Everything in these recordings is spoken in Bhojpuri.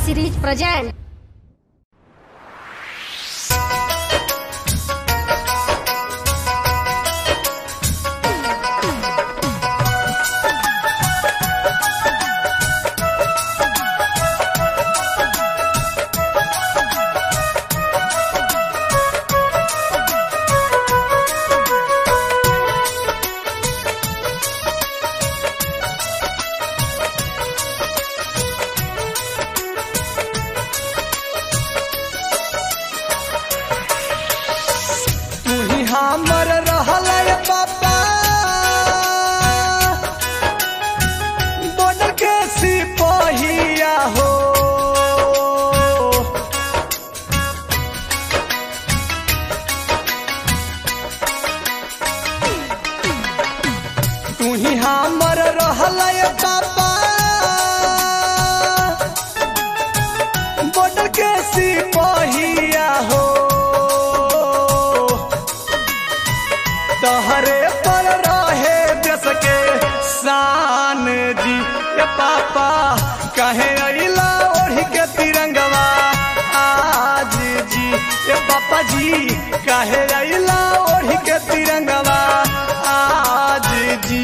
series present. तू ही हमर रहल पापा बॉर्डर के सिपहिया हो तू ही हमर रहल पापा बॉर्डर के सिपहिया हो तहरे पर रहे देश के शान जी ये पापा कहे अइला ओढ़ी के तिरंगवा आज जी ये पापा जी कहे अइला ओढ़ी के तिरंगवा आज जी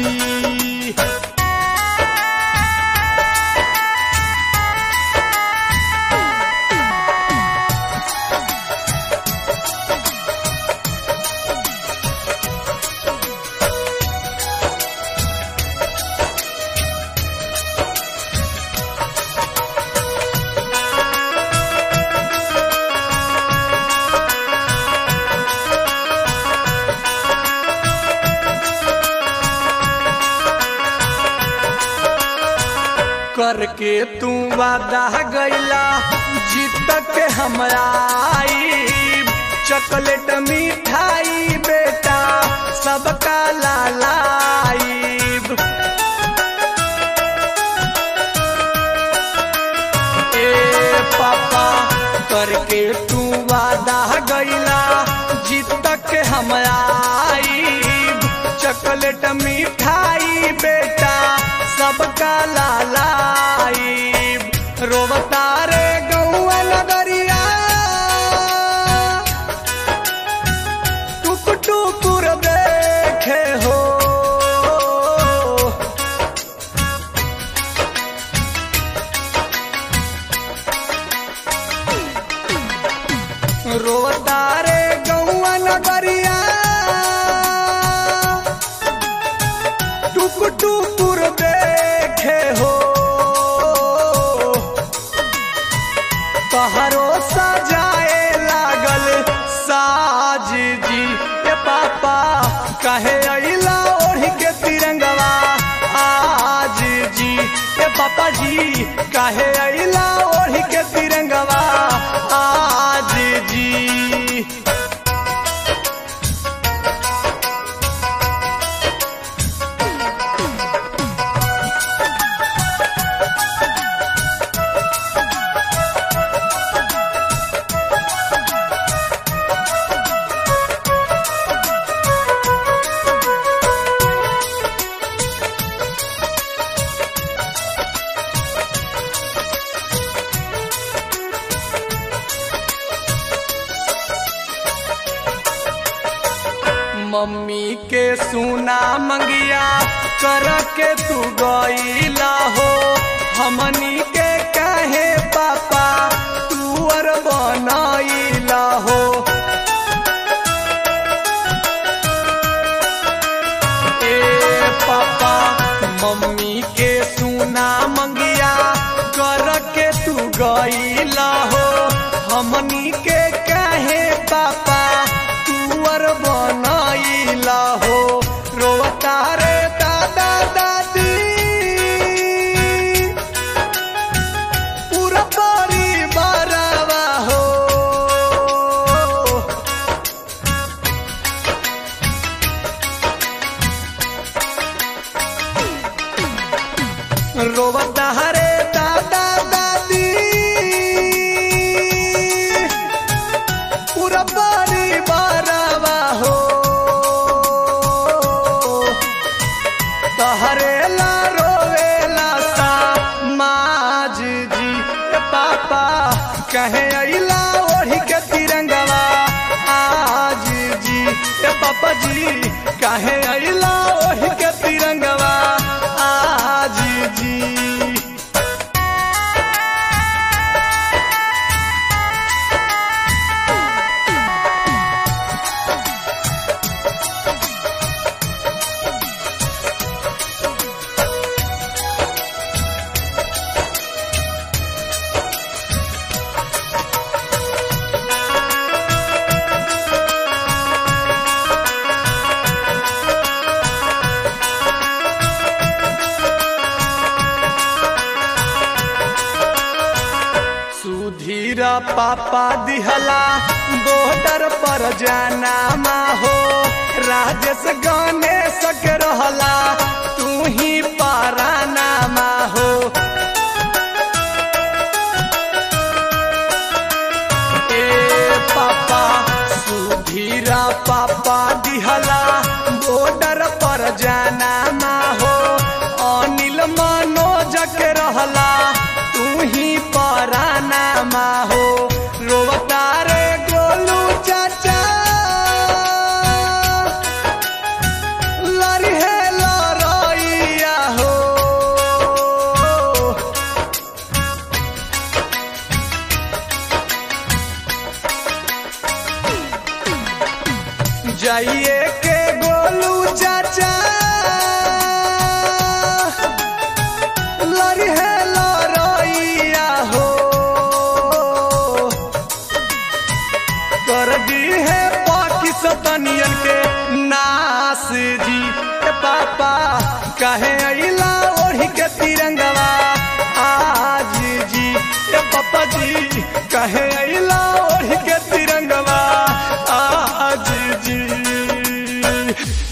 करके तू वादा गैला जीत के हमरा आईब। चॉकलेट मिठाई बेटा सबका लालाईब ए पापा करके तू वादा गैला जीत के हमरा आईब। चॉकलेट मिठाई बेटा सबका लालाईब रोबता रे गौआ नगरिया टुक टुकुर देखे हो रोता रे गौआ नगरिया टुक टुकुर देखे हो तहरो सजाए लागल साज जी ए पापा कहे अइला ओढ़ी के तिरंगवा आज जी ए पापा जी कहे अइला ओढ़ी के तिरंगवा आज जी मम्मी के सुना मंगिया कर के तू गईला हो हमनी के कहे पापा तू अर बनईला हो ए पापा मम्मी के सुना मंगिया कर के तू गईला हो हमनी के कहे पापा तू अर बनईला हो रोता रे दादा दादी पूरा परिवारवा हो रोवता हरे दादा दादी पूरा परिवारवा हो तहरे ला रोवेला सा माज जी ए पापा सुधीरा पापा दिहला बॉर्डर पर जाना मा हो राजेश गणेश के रहला तू ही पाराना मा हो ए पापा सुधीरा पापा दिहला बॉर्डर पर जाना मा हो अनिल मनोज के रहला तू ही पराना मा हो रोवता रे गोलू चाचा लरिहे लरइया हो जाइए के गोलू चाचा लरिहे लरइया हो कर दी है पाकिस्तानियन के नास जी ए पापा कहे अइला ओढ़ी के तिरंगवा आज जी ए पापा जी कहे अइला ओढ़ी के तिरंगवा आज जी